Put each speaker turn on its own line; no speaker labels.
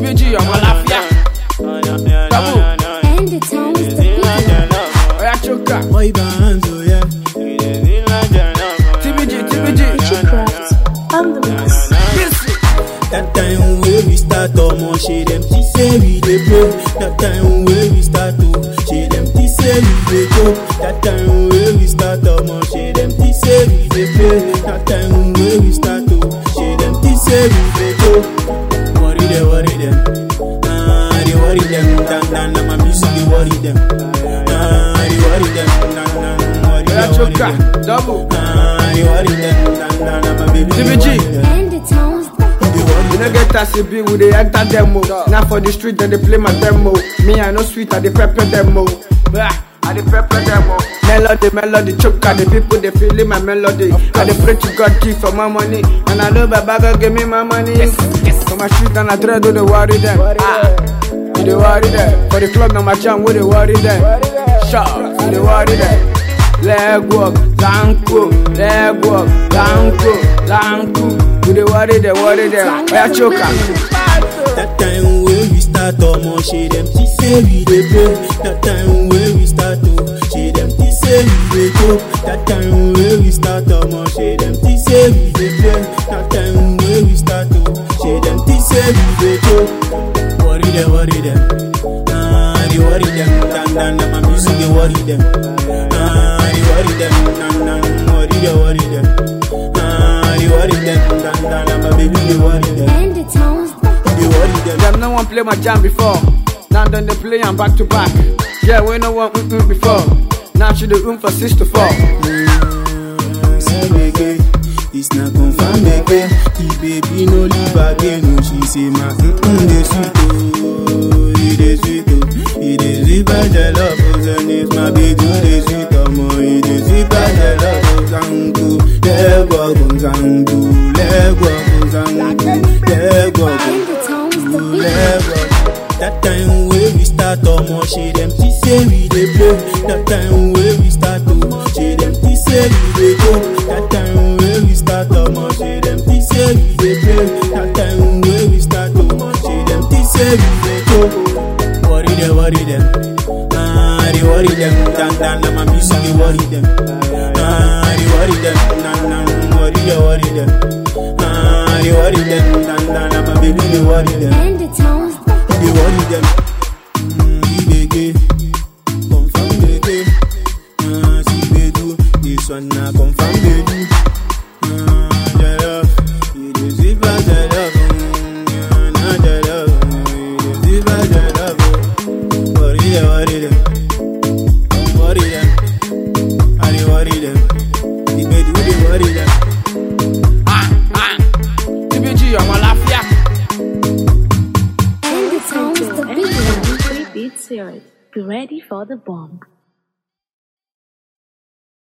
TBG, ọmọ àlàáfíà. Double.
And the tones the beat.
Oya choka.
Boy bands, oh yeah.
TBG, TBG.
Craft on the mix.
Listen.
That time when we start omo shey dem think say we dey play. That time when we start to shey dem think say we dey go. That time when we start omo shey dem think say we dey play. That time when we start to shey dem think say we dey go. Worry them, worry them. Ah, they worry them. Dan dan na my music dey worry them. Ah, they worry them. Dan dan worry
Oya
them, worry
choka.
them.
Double.
Ah, they worry them. Dan dan na my baby dey
TBG.
worry them.
And the tones the
They worry
You
them.
no get as e be, we dey enter demo. Now for the street, then they play my demo. Me, I no sweet, I dey pepper demo. Ah, I dey pepper demo. Melody, melody, choke, the people they feeling my melody. I dey pray to God give for my money, and I know Baba God give me my money. For my street and I try to dey worry them. Ah, we dey worry them. For the club, now my jam, we dey worry them. Shout, we dey worry them. Leg walk, zanku, leg walk, zanku, zanku. We dey worry them, worry them. Oya choka.
That time when we start omo shey dem think say we dey play. That time when we start to shey dem think say we dey go. That time when we start omo shey dem think say we dey play. That time when we start to shey dem think say we dey go. Worry them, worry them. Ah, they worry them. Dan dan na my music dey worry them. Ah, they worry them. Dan dan worry them, worry them. Ah, they worry them. Dan dan na my baby dey worry them.
And the tones the
They worry them.
Them no one play my jam before. Now then they play am back to back. Yeah, we no one mm mm before. Now she the room for six to four.
Say again, it's not confirmed again. The baby no leave again. Oh, she say my mm mm dey sweet oh, it dey sweet oh, it dey sweet by the love oh, and it's my baby dey sweet oh, mo it dey sweet by the love oh, zangu, lego oh, zangu, lego oh, zangu, lego oh.
and the tones the beat.
Level. That time when we start omo shey dem think say we dey play. That time when we start to shey dem think say we dey go. That time when we start omo shey dem think say we dey play. That time when we start to shey dem think say we dey go. Worry them, worry them. Ah, they worry them. Dan dan na my music dey worry them. Ah, they worry them. Dan dan worry them, worry them. Ah, they worry them. Dan dan na my baby dey worry them.
And the tones the
They worry them. Mm, ibeke, confirm beke. Ah, si bedu, this one na confirm bedu. Ah, jollof, it is sweet by jollof. Mm, yeah, na jollof, mm, it is sweet by jollof. Worry them, worry them, worry them. I dey worry them. The bedu dey worry them.
Ah, ah. TBG, ọmọ àlàáfíà.
and the tones the beat.
Beat Series. Be ready for the bomb.